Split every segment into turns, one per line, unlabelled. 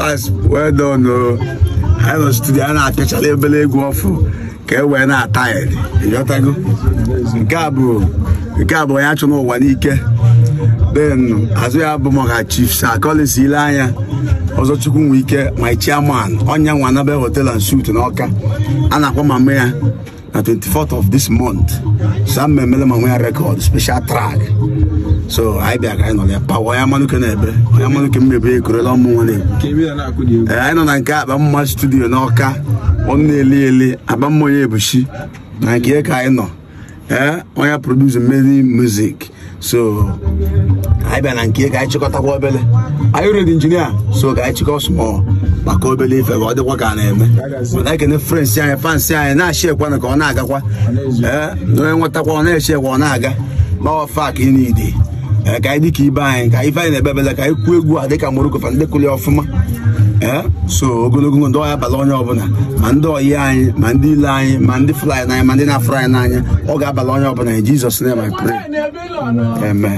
pass well done o anyị nọ studio a na-apịachala ebele egwu ọfụ ka e wee na-ata ya ịghọtago nke a bụ nke a bụ onye achụ n'ụwa n'ike then azụ ya bụ maka chief sir collins ile anya ọzọ chukwu nwe ike my chairman ọnya nwa nabe hotel and suit n'ọka a na-akpọ mama ya na 24th of this month so ama emele mama ya record special track so anyị bịa ka anyị nọ ya pawa onye amanụke na-ebe onye amanụke mmebe ekorela ọmụ nwa na-ekwu ee anyị nọ na nke akpa mma studio n'ọka ọnụ na-eli eli akpa mma onye ebuchi na nke ka anyị nọ ee onye produce many music so anyị bịa na nke ka anyị chịkọtakwa obele anyị redi injinia so ka anyị chịkọ small maka obele ife ka ọ dịkwa ka a na-eme mana ekene frens anyị fansi anyị na-achị ekwana ka ọ na-agakwa ee onye nwetakwa ọ na-eche ekwa ọ na-aga gbawafa ka ị na-ide ee ka anyị dịka ibe anyị ka ife anyị na-ebe ebele ka anyị kwuo egwu a dịka moroko fa ndị kụli ọfụma ee so ogologo ndụ ọya abala onye ọbụla ma ndị oyi anyị ma ndị ile anyị ma ndị fly n'anya ma ndị na-afụrụ anyị n'anya ọ ga-abala onye ọbụla in Jesus name I pray amen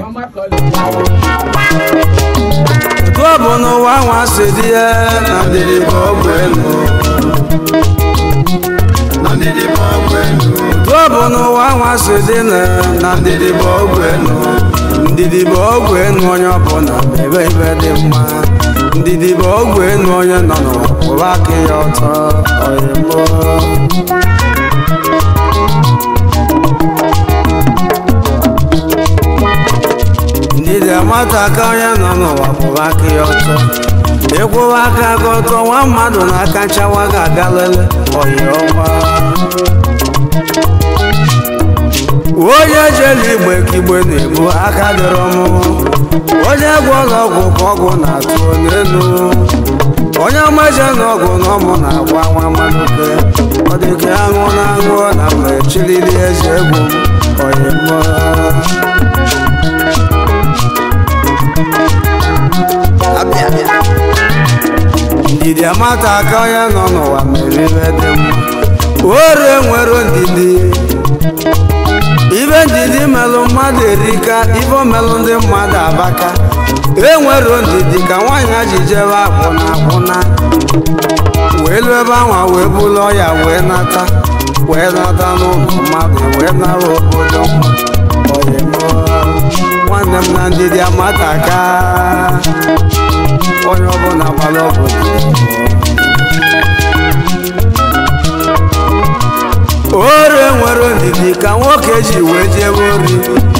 Ọ bụ n'ụwa nwa si dị ya na ndịrị bụ ọgwụ elu Ọ bụ n'ụwa nwa si dị na na ndịrị bụ ọgwụ elu ndịdị bụ ọgwụ elu onye ọbụla ebe ibe dị mma ndịdị bụ ọgwụ elu onye nọ n'ụwa kwụrụ aka ya ọtọ ọyịmụ ndịdị amata aka onye nọ n'ụwa kwụrụ aka ya ọtọ ịkwụwa aka gị ọtọ nwa mmadụ na-aka nchawa ga-aga lele ọyị ọma onye jere igbe ka igbe na-ebu aka dịrọ mụ onye gwọrọ ọgwụ ka ọgwụ na-atụ n'elu onye ọmaje na ọgwụ na ọmụ na-agwa nwa mmanụke ọ dị ka aṅụ na aṅụ na mgbe chilili eze egwu ọyị mmụọ ndidi amata aka onye nọ n'ụwa mere ibe dị mma ore nwere ndidi ibe ndidi melụ mmadụ erika ibe omelụ ndị mmadụ abaka enwero ndidi ka nwaanyị ji jebe akwụna akwụna wee lụ ebe anwa wee bulu ọya wee nata wee nata n'ụlọ mmadụ wee nara obodo oyi nwanne m na ndidi amata aka onye ọbụla gbara obodo ore nwere ndidi ka nwoke ji wee jebe ori